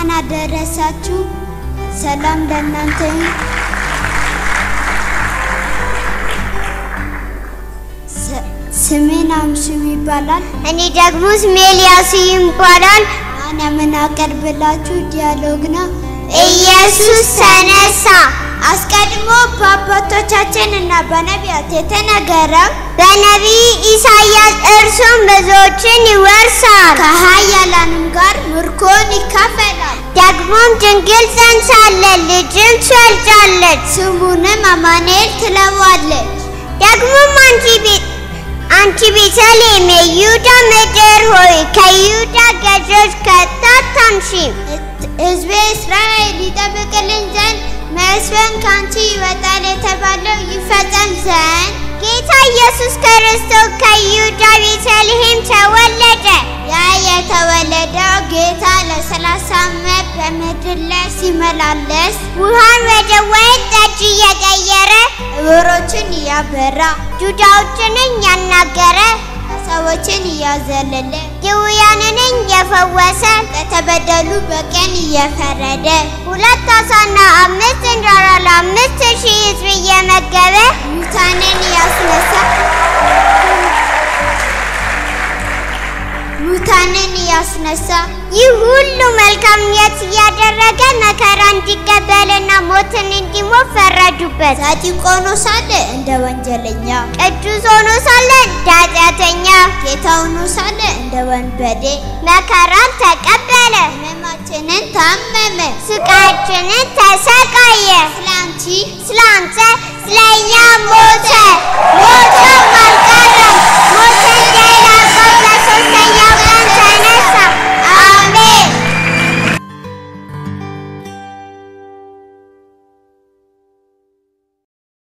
እንኳን አደረሳችሁ። ሰላም ለእናንተ ይሁን። ስ- ስሜን አምሽም ይባላል። እኔ ደግሞ ስሜ ኤልያስ ይባላል። አሁን የምናቀርብላችሁ ዲያሎግ ነው። ኢየሱስ ተነሳ። አስቀድሞ በአባቶቻችን እና በነቢያት የተነገረው በነቢይ ኢሳይያስ እርሱም ብዙዎችን ይወርሳል፣ ከኃያላንም ጋር ምርኮን ይካፈላል። ደግሞም ድንግል ጸንሳለች፣ ልጅም ትወልዳለች። ስሙንም አማኑኤል ትለዋለች። ደግሞም አንቺ ቤት አንቺ ቤተልሔም የይሁዳ ምድር ሆይ ከይሁዳ ገዦች ከቶ አታንሺም። ሕዝቤ እስራኤል ይጠብቅልን ዘንድ መስፍን ከአንቺ ይወጣል የተባለው ይፈጸም ዘንድ ጌታ ኢየሱስ ክርስቶስ ከይሁዳ ቤተልሔም ተወለደ። ያ የተወለደው ጌታ ለሰላሳ ዓመት በምድር ላይ ሲመላለስ ውሃን ወደ ወይን ጠጅ እየቀየረ ዕውሮችን እያበራ ዱዳዎችንን ያናገረ ሰዎችን እያዘለለ ድውያንን እየፈወሰ ለተበደሉ በቀን እየፈረደ ሁለት አሳና አምስት እንጀራ ለአምስት ሺህ ሕዝብ እየመገበ ሙታንን እያስነሳ ሙታንን እያስነሳ ይህ ሁሉ መልካምነት እያደረገ መከራ እንዲቀበልና ሞትን እንዲሞት ፈረዱበት። ጻድቅ ሆኖ ሳለ እንደ ወንጀለኛ ቅዱስ ሆኖ ሳለ እንደ ኃጢአተኛ ጌታ ሆኖ ሳለ እንደ ወንበዴ መከራን ተቀበለ፣ ሕመማችንን ታመመ። ስቃያችንን ተሰቃየ። ስለ አንቺ ስለ አንተ ስለ እኛ ሞተ፣ ሞቶም አልቀረም። ሞትን ድል አድርጎ በሦስተኛው